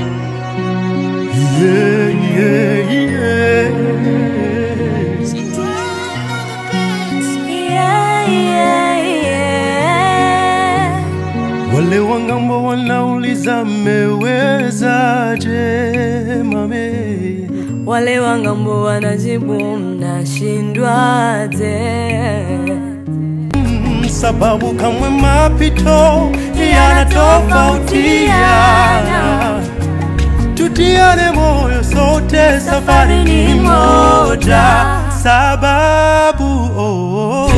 Yeah, yeah, yeah. Yeah, yeah, yeah. Wale wangambo wanauliza mmewezaje mame Wale wangambo wanajibu mnashindwaje? Mm, sababu kamwe mapito yanatofautiana tutiane moyo sote safari ni moja sababu oh, oh,